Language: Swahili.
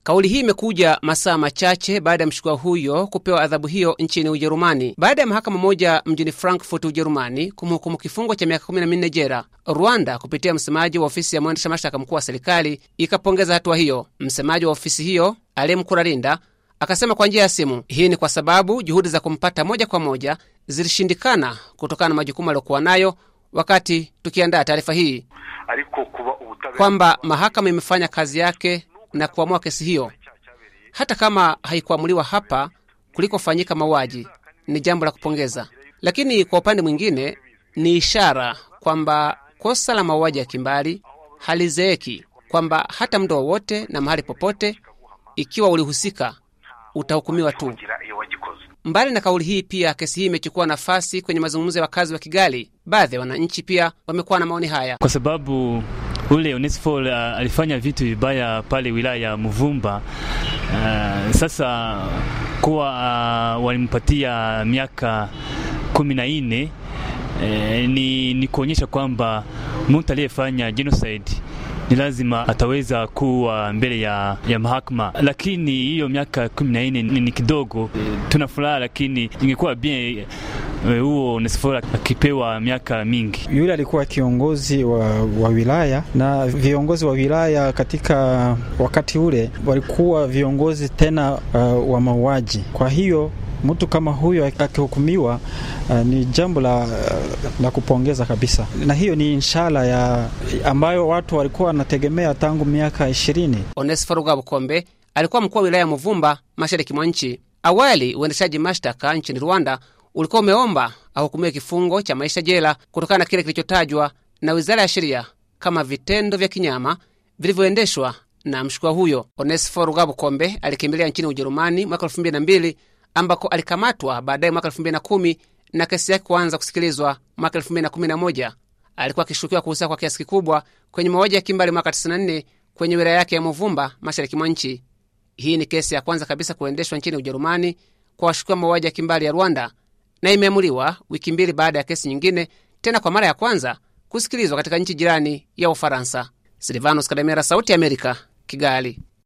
Kauli hii imekuja masaa machache baada ya mshukiwa huyo kupewa adhabu hiyo nchini Ujerumani, baada ya mahakama moja mjini Frankfurt, Ujerumani, kumhukumu kifungo cha miaka 14 jela. Rwanda kupitia msemaji wa ofisi ya mwendesha mashtaka mkuu wa serikali ikapongeza hatua hiyo. Msemaji wa ofisi hiyo Alem Kuralinda akasema kwa njia ya simu, hii ni kwa sababu juhudi za kumpata moja kwa moja zilishindikana kutokana na majukumu aliyokuwa nayo wakati tukiandaa taarifa hii, kwamba mahakama imefanya kazi yake na kuamua kesi hiyo, hata kama haikuamuliwa hapa kulikofanyika mauaji. Ni jambo la kupongeza, lakini kwa upande mwingine ni ishara kwamba kosa la mauaji ya kimbali halizeeki, kwamba hata muda wowote na mahali popote, ikiwa ulihusika, utahukumiwa tu. Mbali na kauli hii, pia kesi hii imechukua nafasi kwenye mazungumzo ya wakazi wa Kigali. Baadhi ya wananchi pia wamekuwa na maoni haya, kwa sababu ule Onesphore uh, alifanya vitu vibaya pale wilaya ya Muvumba. Uh, sasa kuwa uh, walimpatia miaka kumi na nne uh, ni, ni kuonyesha kwamba mtu aliyefanya genocide ni lazima ataweza kuwa mbele ya, ya mahakama, lakini hiyo miaka kumi na nne ni, ni kidogo. Tuna furaha, lakini ingekuwa bien huo Onesphore akipewa miaka mingi. Yule alikuwa kiongozi wa, wa wilaya na viongozi wa wilaya katika wakati ule walikuwa viongozi tena uh, wa mauaji. Kwa hiyo mtu kama huyo akihukumiwa, uh, ni jambo la, uh, la kupongeza kabisa, na hiyo ni inshala ya ambayo watu walikuwa wanategemea tangu miaka ishirini. Onesphore Rwabukombe alikuwa mkuu wa wilaya ya Muvumba, mashariki mwa nchi. Awali uendeshaji mashtaka nchini Rwanda ulikuwa umeomba ahukumiwe kifungo cha maisha jela kutokana na kile kilichotajwa na wizara ya sheria kama vitendo vya kinyama vilivyoendeshwa na mshukiwa huyo. Onesphore Rwabukombe alikimbilia nchini Ujerumani mwaka elfu mbili na mbili ambako alikamatwa baadaye mwaka elfu mbili na kumi na kesi yake kuanza kusikilizwa mwaka elfu mbili na kumi na moja. Alikuwa akishukiwa kuhusika kwa kiasi kikubwa kwenye mauaji ya kimbali mwaka 94 kwenye wilaya yake ya Muvumba, mashariki mwa nchi. Hii ni kesi ya kwanza kabisa kuendeshwa nchini Ujerumani kwa washukiwa mauaji ya kimbali ya Rwanda na imeamuliwa wiki mbili baada ya kesi nyingine tena kwa mara ya kwanza kusikilizwa katika nchi jirani ya Ufaransa. Silvanos Kademera, Sauti ya Amerika, Kigali.